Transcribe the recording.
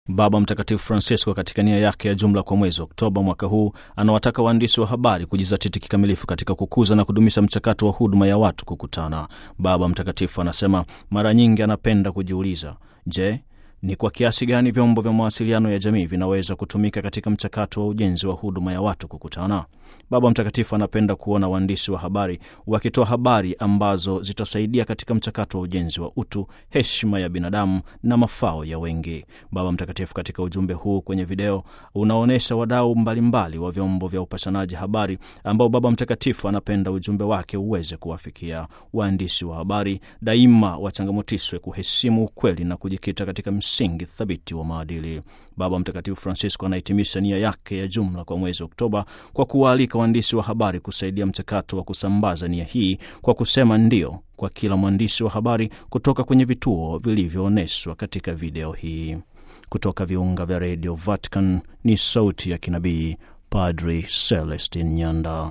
Baba Mtakatifu Francisco katika nia yake ya jumla kwa mwezi Oktoba mwaka huu anawataka waandishi wa habari kujizatiti kikamilifu katika kukuza na kudumisha mchakato wa huduma ya watu kukutana. Baba Mtakatifu anasema mara nyingi anapenda kujiuliza, je, ni kwa kiasi gani vyombo vya mawasiliano ya jamii vinaweza kutumika katika mchakato wa ujenzi wa huduma ya watu kukutana? Baba Mtakatifu anapenda kuona waandishi wa habari wakitoa habari ambazo zitasaidia katika mchakato wa ujenzi wa utu, heshima ya binadamu na mafao ya wengi. Baba Mtakatifu katika ujumbe huu kwenye video unaonyesha wadau mbalimbali wa vyombo vya upashanaji habari ambao Baba Mtakatifu anapenda ujumbe wake uweze kuwafikia. Waandishi wa habari daima wachangamotishwe kuheshimu ukweli na kujikita katika msingi thabiti wa maadili. Baba Mtakatifu Francisco anahitimisha nia yake ya jumla kwa mwezi Oktoba kwa kuwaalika waandishi wa habari kusaidia mchakato wa kusambaza nia hii kwa kusema ndio kwa kila mwandishi wa habari kutoka kwenye vituo vilivyoonyeshwa katika video hii. Kutoka viunga vya redio Vatican ni sauti ya kinabii Padri Celestin Nyanda.